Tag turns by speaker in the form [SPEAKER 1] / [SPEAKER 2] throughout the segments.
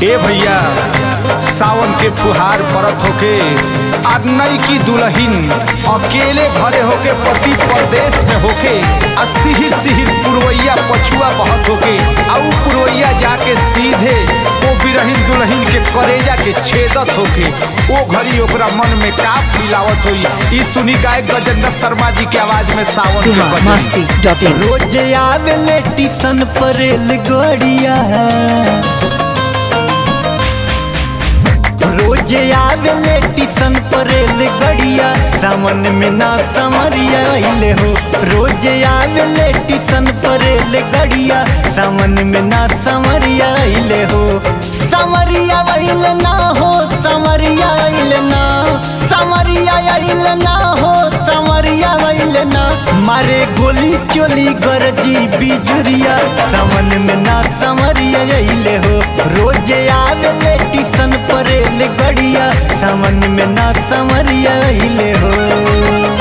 [SPEAKER 1] ए भैया सावन के फुहार परत होके आ नई की दुल्हन अकेले घरे होके पति परदेश में होके आ सिहिर सिहिर पुरवैया पछुआ बहत होके आ उ पुरवैया जाके सीधे ओ बिरहिन दुल्हन के करेजा के छेदत होके ओ घड़ी ओकरा मन में का फीलावत होई ई सुनी गायक गजेंद्र शर्मा जी के आवाज में सावन के
[SPEAKER 2] बिहार
[SPEAKER 1] भजन
[SPEAKER 2] मस्ती डॉट इन
[SPEAKER 3] रोज आवेले टिशन पर रेलगड़िया रोज आवेले टिशन पर रेलगड़िया सावन में ना समरिया अइले हो रोज आवेले टिशन पर रेलगड़िया सावन में ना समरिया अइले हो समरिया अइले ना हो समरिया अइले ना समरिया अइले ना हो समरिया अइले ना मारे गोली चोली गरजी बिजुरिया समन में ना समरिया अइले हो रोज आवेले टिशन पर गड़िया समन में ना समरिया अइले हो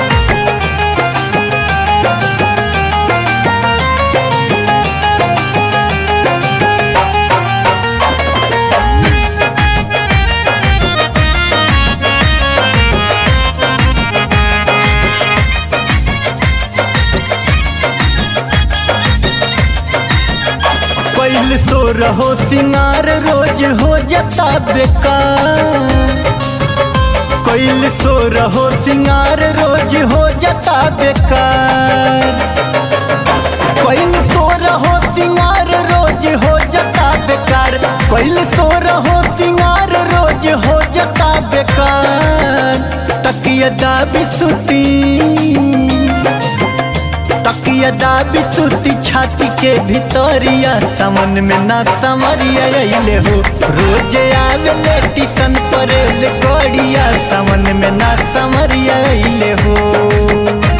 [SPEAKER 3] कैल सो रहो सिंगार रोज हो जाता बेकार कैल सो रहो सिंगार रोज हो जाता बेकार कैल सो रहो सिंगार रोज हो जाता बेकार कैल सो रहो सिंगार रोज हो जाता बेकार तकिया दाबी सुती तकिया दाबी सुती छाती के भितरिया समन में ना समरिया अइले हो रोज आवेले टिशन पर गड़िया समन में ना समरिया अइले हो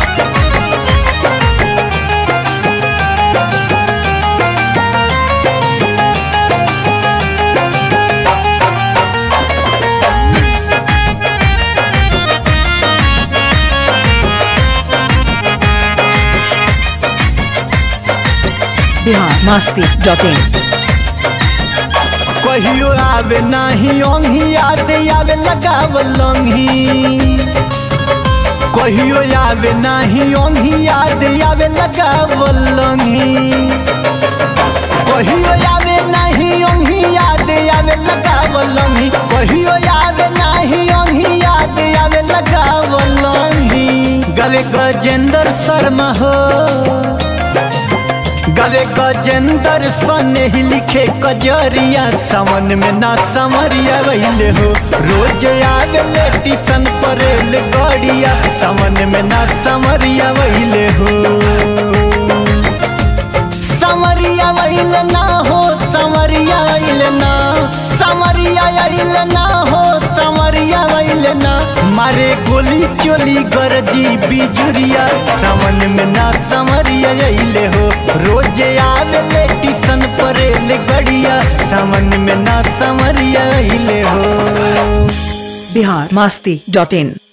[SPEAKER 2] बिहार मस्ती डॉट इन
[SPEAKER 3] कहियो आवे नाही ओंघी याद आवे लगाव लंघी कहियो आवे नाही ओंघी याद आवे लगाव लंघी कहियो आवे नाही ओंघी याद आवे लगाव लंघी कहियो आवे नाही ओंघी याद आवे लगाव लंघी गवे गजेंद्र शर्मा हो गवे गजेंद्र सने ही लिखे कजरिया समन में ना समरिया वहिले हो रोज आवेले टिशन पर गड़िया समन में ना समरिया वहिले हो समरिया वहिले ना हो समरिया अइले ना समरिया अइले ना हो समरिया अइले ना मारे गोली चोली गरजी बिजुरिया समन में ना समरिया अइले हो रोज आवेले टिशन पर गड़िया समन में ना समरिया अइले हो
[SPEAKER 2] बिहार मस्ती डॉट इन